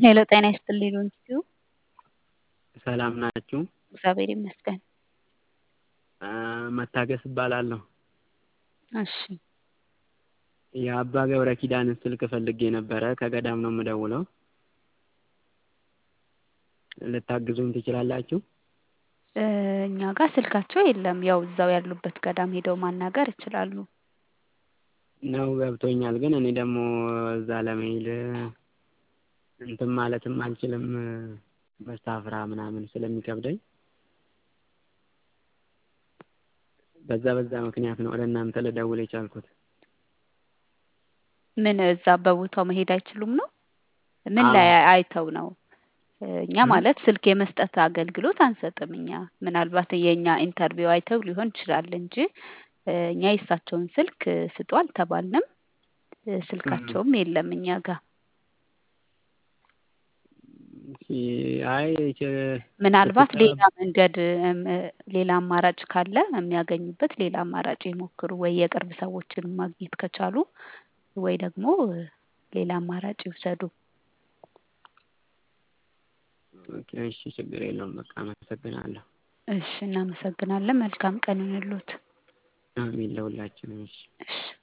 ሄሎ ጤና ይስጥልኝ ሎንጂቲዩ ሰላም ናችሁ? እግዚአብሔር ይመስገን። መታገስ እባላለሁ። እሺ የአባ ገብረ ኪዳንን ስልክ ፈልጌ ነበረ። ከገዳም ነው የምደውለው። ልታግዙኝ ትችላላችሁ? እኛ ጋር ስልካቸው የለም። ያው እዛው ያሉበት ገዳም ሄደው ማናገር ይችላሉ። ነው ገብቶኛል። ግን እኔ ደግሞ እዛ ለመሄድ እንትን ማለትም አልችልም መሳፍራ ምናምን ስለሚከብደኝ በዛ በዛ ምክንያት ነው ወደ እናንተ ልደውል የቻልኩት። ምን እዛ በቦታው መሄድ አይችሉም ነው? ምን ላይ አይተው ነው? እኛ ማለት ስልክ የመስጠት አገልግሎት አንሰጥም። እኛ ምናልባት የእኛ ኢንተርቪው አይተው ሊሆን ይችላል እንጂ እኛ የእሳቸውን ስልክ ስጡ አልተባልንም። ስልካቸውም የለም እኛ ጋር። አይ ምናልባት ሌላ መንገድ ሌላ አማራጭ ካለ የሚያገኙበት ሌላ አማራጭ ይሞክሩ። ወይ የቅርብ ሰዎችን ማግኘት ከቻሉ ወይ ደግሞ ሌላ አማራጭ ይውሰዱ። ኦኬ እሺ፣ ችግር የለውም። በቃ አመሰግናለሁ። እሺ፣ እናመሰግናለን። መልካም ቀን ይሁንልዎት። አሜን ለሁላችንም። እሺ እሺ